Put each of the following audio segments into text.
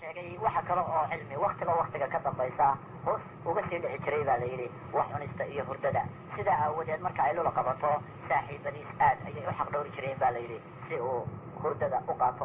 sheegay waxa kale oo cilmi waktiba waktiga ka dambaysa hoos uga sii dhici jiray baa la yidhi wax cunista iyo hurdada sidaa aawadeed marka ay lula qabato saaxiibadiis aad ayay u xaq dhowri jireen baa la yidhi si uu hurdada u qaato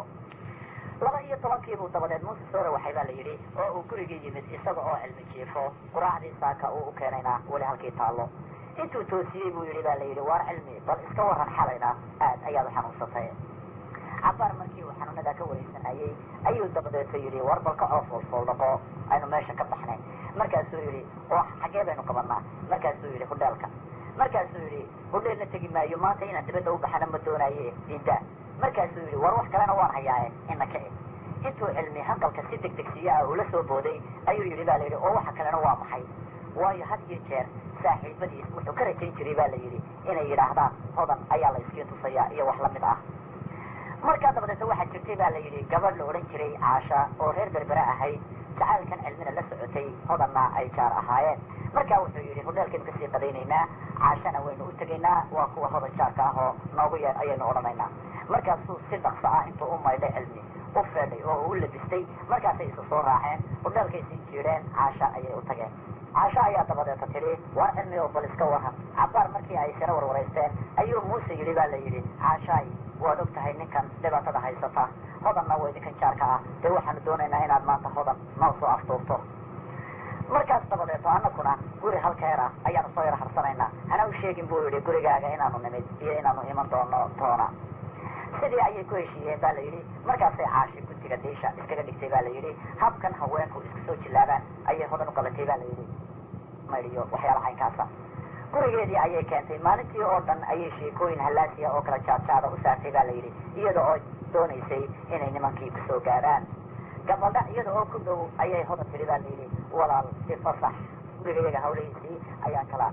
laba iyo tobankiibuu dabadeed muuse soore waxay baa la yidhi oo uu gurigii yimid isaga oo cilmi jiifo quraacdii saaka uu u keenayna weli halkii taallo intuu toosiyey buu yidhi baa la yidhi waar cilmi bal iska waran xalayna aad ayaad u xanuunsatay cabaar markii uu xanuunadaa ka wareysanayey ayuu dabadeeto yidhi war bal ka oo foolfooldhaqo aynu meesha ka baxnay markaasuu yidhi oo xaggee baynu qabanaa markaasuu yidhi hudheelka markaasuu yidhi hudheelna tegi maayo maanta inaan dibadda u baxana ma doonaaye diida markaasuu yidhi war wax kalena waan hayaaye ina ka eg intuu cilmi hanqalka si degdegsiyo ah ula soo booday ayuu yidhi baa la yidhi oo waxa kalena waa maxay waayo had iyo jeer saaxiibadiis wuxuu ka rajayn jiray baa la yidhi inay yidhaahdaan hodan ayaa la iskiin tusayaa iyo wax lamid ah markaa dabadeeta waxaa jirtay baa la yidhi gabadh la odhan jiray caasha oo reer berbere ahayd jacaylkan cilmina la socotay hodanna ay jaar ahaayeen markaa wuxuu yidhi hudheelkaynu kasii qadaynaynaa caashana waynu u tegaynaa waa kuwa hodan jaarka ah oo noogu yeer ayaynu odhanaynaa markaasuu si dhaqso ah intuu u maydhay cilmi u feedhay oo uu u labistay markaasay isu soo raaceen hudheelkay sii jiidheen caasha ayay u tageen caasho ayaa dabadeeta tidhi waa cilmi oo bal iska waran cabaar markii ay siro warwareysteen ayuu muuse yidhi baa la yidhi caashaay waad og tahay ninkan dhibaatada haysata hodanna waa idinkan jaarka ah dee waxaanu doonaynaa inaad maanta hodan noo soo aftuurto markaas dabadeeto annaguna guri halkeera ayaanu soo yar harsanaynaa hana u sheegin buu yidhi gurigaaga inaanu nimid iyo inaanu iman doono toona sidii ayay ku heshiiyeen baa la yidhi markaasay caashi guddiga diisha iskaga dhigtay baa la yidhi habkan haweenku isku soo jillaabaan ayay hodan u qabatay baa la yidhi maydhiyo waxyaalaha caynkaasa gurigeedii ayay keentay maalintii oo dhan ayay sheekooyin hallaasiya oo kala jaadjaada u saartay baa la yidhi iyada oo doonaysay inay nimankii kusoo gaadhaan gabaldha iyada oo ku dhow ayay hodan tidhi baa la yidhi walaal si fasax gurigayaga hawlahiisii ayaan kala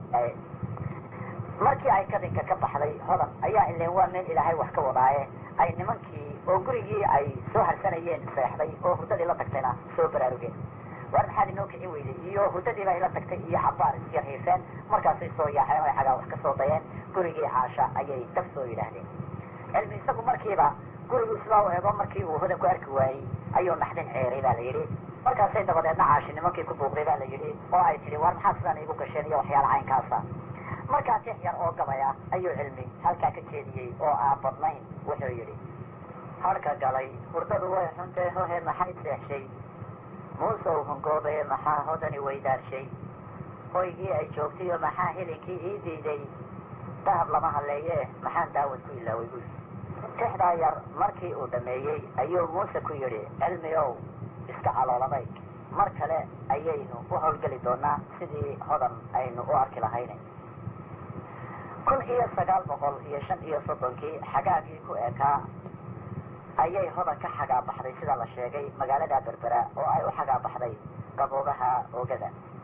markii ay kadinka ka baxday hodan ayaa ileen waa meel ilaahay wax ka wadaaye ay nimankii oo gurigii ay soo harsanayeen seexday oo hurdadii la tagtayna soo baraarugeen war maxaad inoo kici weyday iyo hurdadiiba ila tagtay iyo xabaar isyar hiifeen markaasay soo yaaceen ay xagaa wax ka soo dayeen gurigii caasha ayay dab soo yidhaahdeen cilmi isagu markiiba gurigu sidaa u eego markii uu hodan ku arki waayey ayuu naxdin ceeray baa la yidhi markaasay dabadeedna caashi nimankii ku buuqday baa la yidhi oo ay tidhi war maxaad sidaan iigu gasheen iyo waxyaala caynkaasa markaa tix yar oo gabaya ayuu cilmi halkaa ka jeediyey oo aan badnayn wuxuu yidhi harka galay hurdadu way xuntee hohe maxay seexshay muusow hungoobaye maxaa hodani weydaarshay hoygii ay joogtayo maxaa hilinkii ii diiday dahab lama halleeye maxaan daawad ku ilaaway buy tixdaa yar markii uu dhammeeyey ayuu muuse ku yidhi cilmi ow iska calooladay mar kale ayaynu u howlgeli doonaa sidii hodan aynu u arki lahayne kun iyo sagaal boqol iyo shan iyo soddonkii xagaagii ku ekaa ayay hodan ka xagaa baxday sida la sheegay magaalada berbera oo ay u xagaa baxday qaboobaha oogada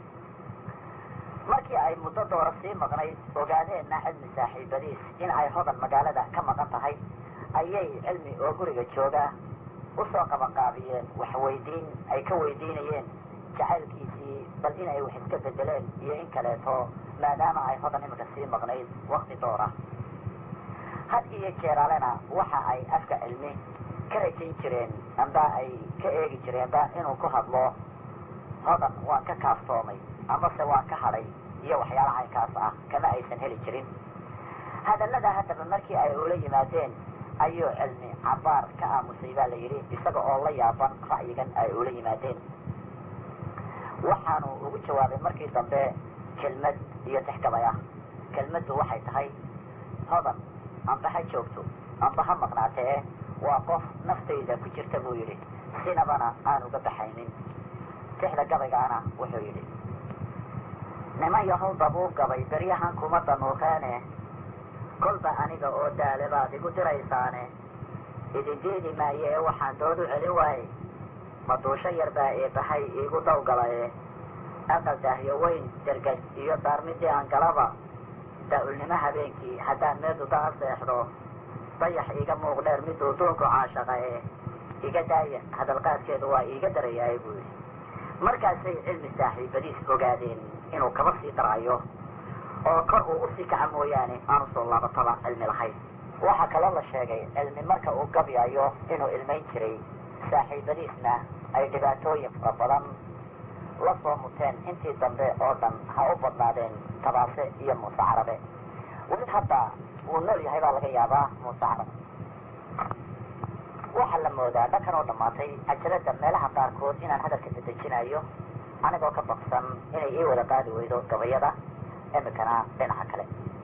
markii ay muddo doora sii maqnayd ogaadeenna cilmi saaxiibadiis in ay hodan magaalada ka maqan tahay ayay cilmi oo guriga jooga usoo qabanqaabiyeen waxweydiin ay ka weydiinayeen jacaylkiisii bal inay wax iska bedeleen iyo in kaleeto maadaama ay hodan iminka sii maqnayd wakti doora had iyo jeeraalena waxa ay afka cilmi ka rajayn jireen amba ay ka eegi jireenba inuu ku hadlo hodan waan ka kaaftoomay amase waan ka hadhay iyo waxyaalaha caynkaas ah kama aysan heli jirin hadallada haddaba markii ay ula yimaadeen ayuu cilmi cabaar ka aamusay baa la yidhi isaga oo la yaaban ra'yigan ay ula yimaadeen waxaanu ugu jawaabay markii dambe kelmad iyo tixgabay ah kelmaddu waxay tahay hodan amba ha joogto amba ha maqnaatee waa qof naftayda ku jirta buu yidhi sinabana aan uga baxaynin tixda gabaygaana wuxuu yidhi niman yahow dabuu gabay beryahan kuma danuuqeene kolba aniga oo daale baad igu diraysaane idin diidi maaye ee waxaan dood u celin waaye maduusho yar baa eebahay iigu dawgalaye aqal daahyo weyn dergaj iyo daarmidii aan galaba daa-ulnimo habeenkii haddaan meeduda a seexdo dayax iiga muuq dheer miduu duunku caashaqa ee iga daaya hadalqaadkeedu waa iiga darayaay buu yidhi markaasay cilmi saaxiibadiis ogaadeen inuu kaba sii darayo oo kor uu usii kaca mooyaane aanu soo laabataba cilmi lahayn waxaa kaloo la sheegay cilmi marka uu gabyayo inuu ilmayn jiray saaxiibadiisna ay dhibaatooyin fara badan la soo muteen intii dambe oo dhan ha u badnaadeen tabaase iyo muuse carabe weli hadda wuu nool yahay baa laga yaabaa muuse carabe waxaa la moodaa dhakan oo dhammaatay cajalada meelaha qaarkood inaan hadalka dadejinayo anigoo ka baqsan inay ii wada qaadi weydo gabayada imikana dhinaca kale